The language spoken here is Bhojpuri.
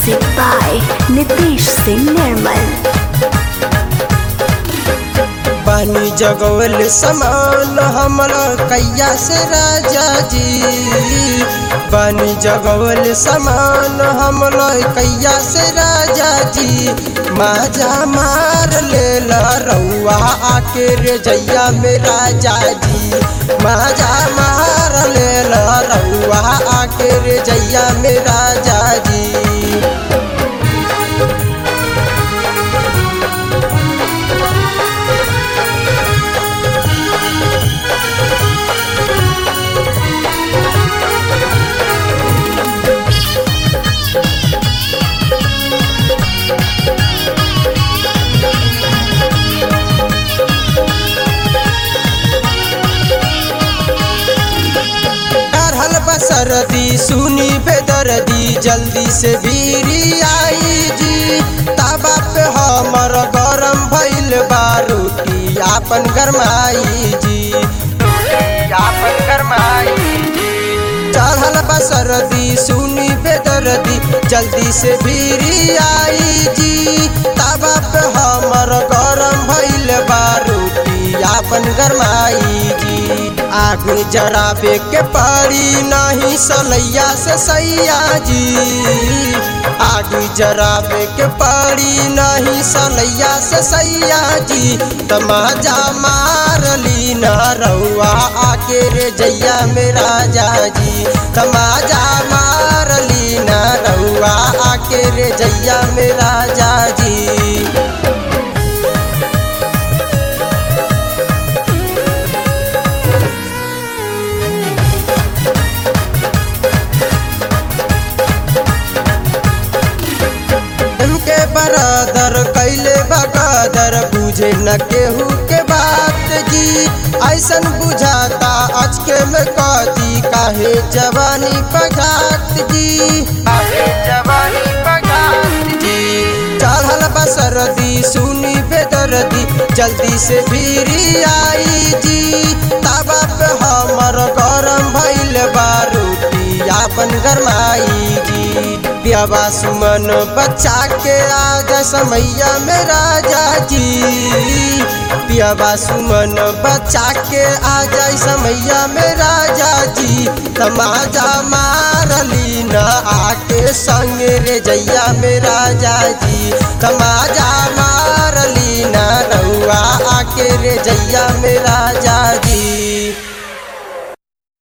Music by Nitish Singh Nirmal. पानी जगवल समान हमरा कैया से राजा जी पानी जगवल समान हमरा कैया से राजा जी माजा मार ले रउआ आके रे जैया में राजा जी माजा मार ले रउआ आके रे जैया में राजा जी हल बसरदी सुनी बेदर्दी जल्दी से भीरी आई जी ताबा पे हमर गरम भइल बा रोटी आपन गरमाई जी आपन गरमाई चढ़ल बसरदी सुनी बेदर्दी जल्दी से भीरी आई जी ताबा पे हमर गरम भइल बा रोटी आपन गरमाई जी आग जराबे के पड़ी नहीं सलैया से सैया जी आग जराबे के पड़ी नहीं सलैया से सैया जी तमाजा मारली न रउआ आके रे जैया मेरा जाजी तमाजा मारली न रउआ आके रे जैया मेरा जाजी के बरादर कैले बकादर बुझे न केहू के बात जी ऐसन बुझाता अचके में कदी काहे जवानी पघात जी काहे जवानी पघात जी चढ़ल बसरदी सुनी बेदर्दी जल्दी से भीरी आई जी ताबा पे हमर गरम भइल बा रोटी आपन गरमाई जी पियाबा सुमन बच्चा के आज समैया में राजा जी पियाबा सुमन बच्चा के आ जाए समैया में राजा जी तमाजा मारली न आके संग रे जैया में राजा जी तमाजा मारली न रउआ आके रे जैया में राजा